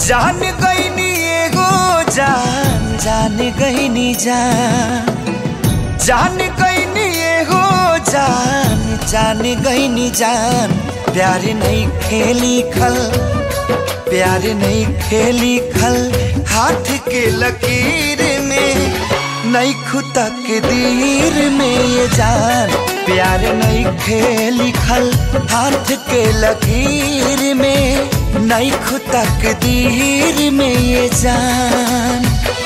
जान गईनी एगो जान जान गईनी जान जान गईनी एगो जान जान गईनी जान प्यार नहीं खेली खल प्यार नहीं खेली खल हाथ के लकीर में नहीं खुदा के दीर में ये जान प्यार नहीं खेली खल हाथ के लकीर में नहीं खुदा के दीर में ये जान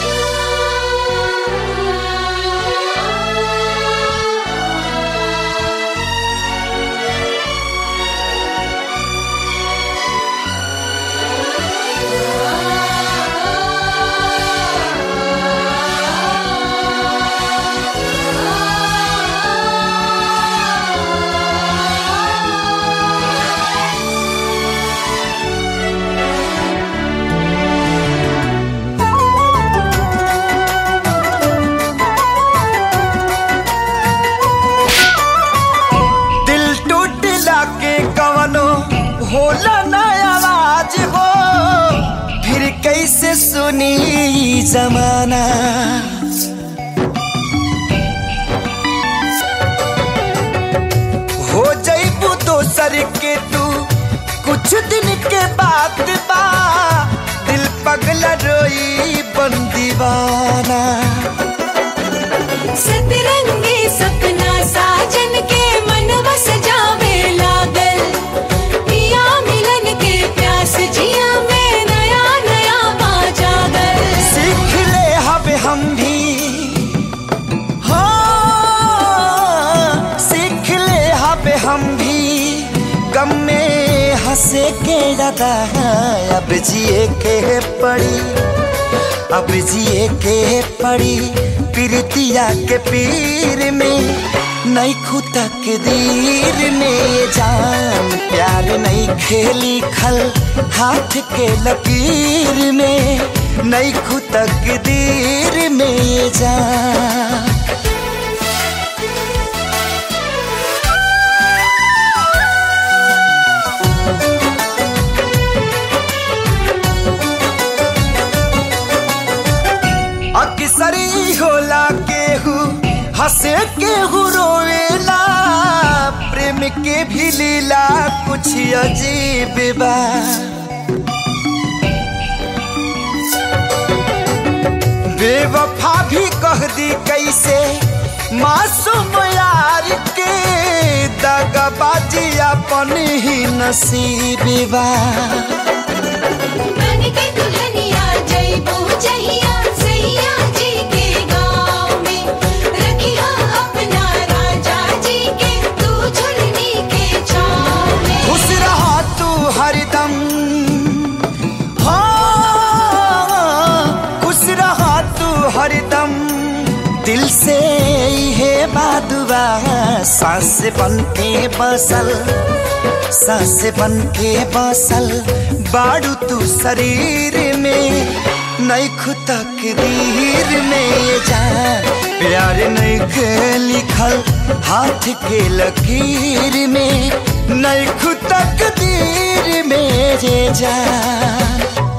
दिल टूटला के कवनो होला ना आवाज हो फिर कैसे सुनी ई जमाना हो जईबू दोसर के तू कुछ दिन के बाद बा दिल पगला रोई बन दीवाना सतरंगी सपना साजन के मनवा सजावे लागल पिया मिलन के प्यास जिया में नया नया बाजागल सीख ले हब हम भी हाँ सीख ले हब हम भी गम में हंसे के ज्यादा अब जिए के पड़ी अब जिए के पड़ी प्रीतिया के पीर में नहीं खुदा के दीर में ये जान प्यार नहीं खेली खल हाथ के लकीर में नहीं खुदा के दीर में ये जान अक्सरी होला केहू हंसे केहू रोवेला प्रेम के भी लीला कुछ अजीब बा बेवफा भी कह दी कैसे मासूम यार के दगबाजी अपन ही नसीब बा बन के दुल्हनिया जइबो जहिया सैया जी के गाँव में रखिया अपना राजा जी के तू झुलनी के छाँव में खुश रहा तू हरदम हाँ खुश रहा तू हरदम दिल से है बादुआ सांस बन के बसल सांस बन के बसल बाड़ू तू शरीर में नहीं खुदा के दीर में ये जान प्यार नहीं के लिखल हाथ के लकीर में नहीं खुदा के दीर में ये जान